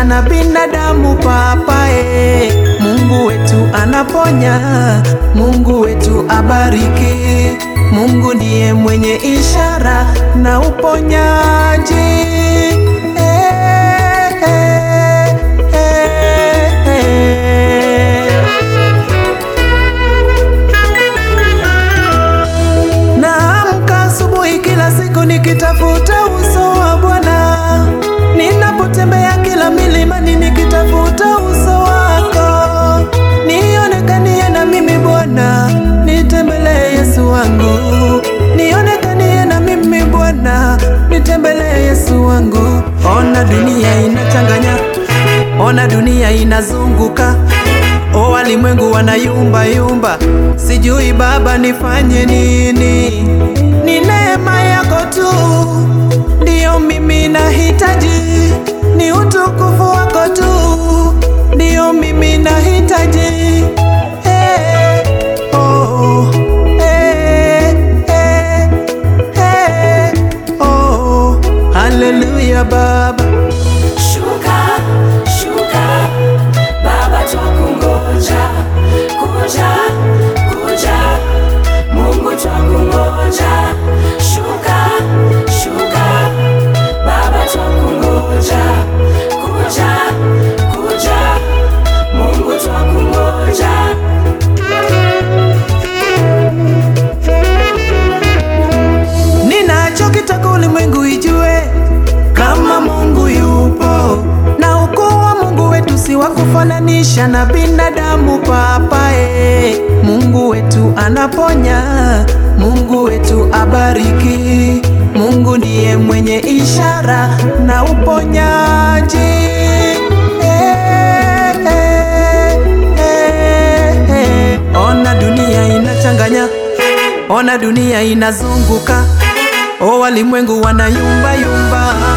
kufananisha na binadamu papae. Mungu wetu anaponya, Mungu wetu abariki. Mungu ndiye mwenye ishara na uponyaji. Eh, eh, eh, eh. Naamka asubuhi kila siku nikitafuta uso wa Bwana, ninapotembea kila milimani nikitafuta uso wako, nionekanie na mimi Bwana, nitembelee Yesu wangu, nionekanie na mimi Bwana, nitembelee Yesu wangu. Ona dunia inachanganya, ona dunia inazunguka O walimwengu wanayumba yumba, sijui Baba nifanye nini? Ni neema yako tu ndiyo mimi nahitaji, ni utukufu wako tu ndiyo mimi nahitaji. Hey, oh, hey, hey, hey, oh, haleluya Baba. Shuka, shuka, Baba twakungoja, kuja, kuja, Mungu twakungoja. Shuka, shuka, Baba twakungoja, kuja, kuja, Mungu twakungoja. Ninachokitaka ulimwengu ijue kama Mungu yupo, na ukuu wa Mungu wetu si wa kufananisha na binadamu papae. Mungu wetu anaponya, Mungu wetu abariki. Mungu ndiye mwenye ishara na uponyaji. Eh, eh, eh, eh. Ona dunia inachanganya Ona dunia inazunguka, o walimwengu wanayumba yumba.